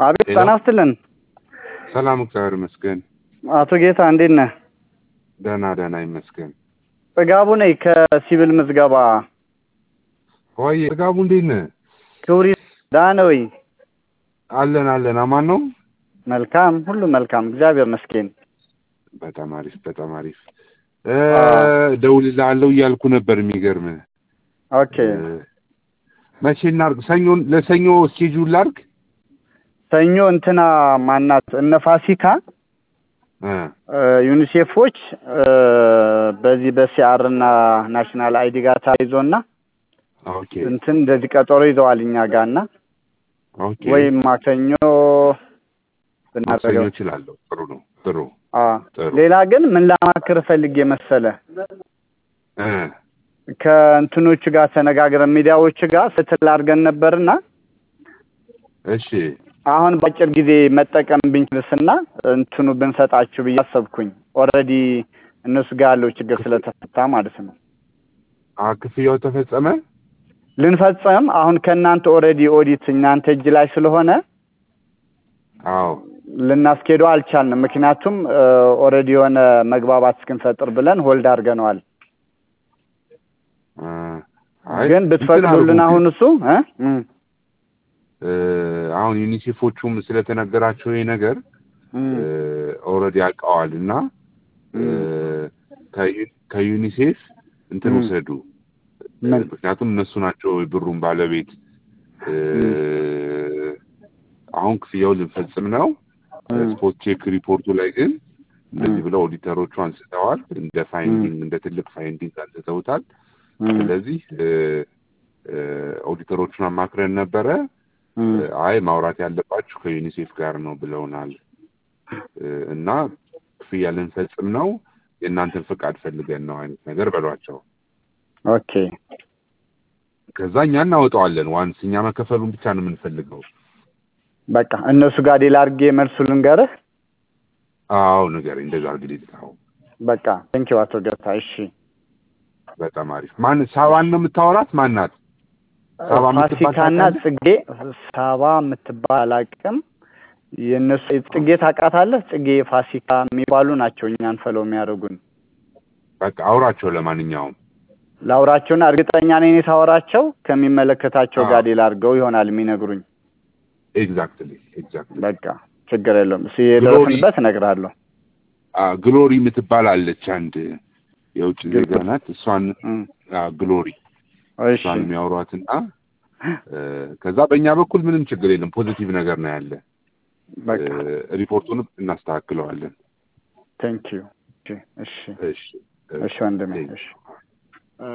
አቤት ሄሎ። ጤና ይስጥልን። ሰላም እግዚአብሔር ይመስገን። አቶ ጌታ እንዴት ነህ? ደህና ደህና ይመስገን። ጥጋቡ ነኝ ከሲቪል ምዝገባ። ወይ ጥጋቡ እንዴት ነህ? ክብሪ ደህና ነህ ወይ? አለን አለን። አማን ነው? መልካም፣ ሁሉ መልካም፣ እግዚአብሔር ይመስገን። በጣም አሪፍ በጣም አሪፍ። እ እደውልልሃለሁ እያልኩ ነበር። የሚገርምህ ኦኬ እ መቼ እናድርግ? ሰኞ ለሰኞ እስኬጁል ላድርግ? ሰኞ እንትና ማናት እነ ፋሲካ እ እ ዩኒሴፎች እ በዚህ በሲአር እና ናሽናል አይዲ ጋር ተያይዞና ኦኬ እንትን እንደዚህ ቀጠሮ ይዘዋል እኛ ጋር እና ኦኬ። ወይም ማክሰኞ ማክሰኞ ብናደርገው እችላለሁ። ጥሩ ነው ጥሩ አ ጥሩ። ሌላ ግን ምን ላማክር ፈልጌ መሰለ እ ከእንትኖቹ ጋር ተነጋግረን ሚዲያዎቹ ጋር ስትል አድርገን ነበርና እሺ አሁን በአጭር ጊዜ መጠቀም ብንችልስና እንትኑ ብንሰጣችሁ ብዬ አሰብኩኝ። ኦልሬዲ እነሱ ጋር ያለው ችግር ስለተፈታ ማለት ነው። አ ክፍያው ተፈጸመ? ልንፈጽም አሁን ከእናንተ ኦልሬዲ ኦዲት እናንተ እጅ ላይ ስለሆነ አዎ ልናስኬደው አልቻልንም። ምክንያቱም ኦልሬዲ የሆነ መግባባት እስክንፈጥር ብለን ሆልድ አድርገነዋል። እ አይ ግን እንትን ብትፈቅዱልን አድርጉ አሁን እሱ እ? እም፣ እ አሁን ዩኒሴፎቹም ስለተነገራቸው ይሄ ነገር እም፣ ኦልሬዲ ያውቀዋል እና እ ከዩ- ከዩኒሴፍ እንትን ም። ውሰዱ እ ምን? ምክንያቱም እነሱ ናቸው የብሩን ባለቤት እ አሁን ክፍያውን ልንፈጽም ነው እም፣ ስፖርት ቼክ ሪፖርቱ ላይ ግን እንደዚህ እም፣ ብለው ኦዲተሮቹ አንስተዋል እንደ ፋይንዲንግ እንደ ትልቅ ፋይንዲንግ አንስተውታል እም፣ ስለዚህ እ እ ኦዲተሮቹን አማክረን ነበረ እም። እ አይ ማውራት ያለባችሁ ከዩኒሴፍ ጋር ነው ብለውናል እ እና ክፍያ ልንፈጽም ነው የእናንተን ፍቃድ ፈልገን ነው አይነት ነገር በሏቸው ኦኬ ከዛ እኛ እናወጣዋለን ዋንስ እኛ መከፈሉን ብቻ ነው የምንፈልገው በቃ እነሱ ጋር ዴል አድርጌ መልሱ ልንገርህ። አዎ ነገር እንደዛ እንግዲህ አዎ በቃ ቴንኪው አቶ ገታ። እሺ በጣም አሪፍ ማን ሳባን ነው የምታወራት ማናት ሳባ የምትባል ፋሲካና ታውቃለህ? ጽጌ ሳባ የምትባል አላውቅም። የእነሱ ጽጌ ታውቃታለህ? ጽጌ ፋሲካ የሚባሉ ናቸው እኛን ፈለው የሚያደርጉን። በቃ አውራቸው ለማንኛውም ላውራቸውና እርግጠኛ ነኝ እኔ ሳወራቸው ከሚመለከታቸው አዎ። ጋር ዴል አድርገው ይሆናል የሚነግሩኝ። ኤግዛክትሊ ኤግዛክትሊ በቃ ችግር የለውም። እሱ የደረስንበት እነግርሃለሁ። ግሎሪ የምትባል አለች አንድ የውጭ ዜጋ ግሎሪ። ናት እሷን እም፣ አ፣ ግሎሪ እሺ እሷን የሚያወሯትና እ፣ ከዛ በእኛ በኩል ምንም ችግር የለም ፖዚቲቭ ነገር ነው ያለ በቃ እ፣ ሪፖርቱንም እናስተካክለዋለን ቴንኪዩ። እሺ እሺ እሺ እሺ ወንድሜ እሺ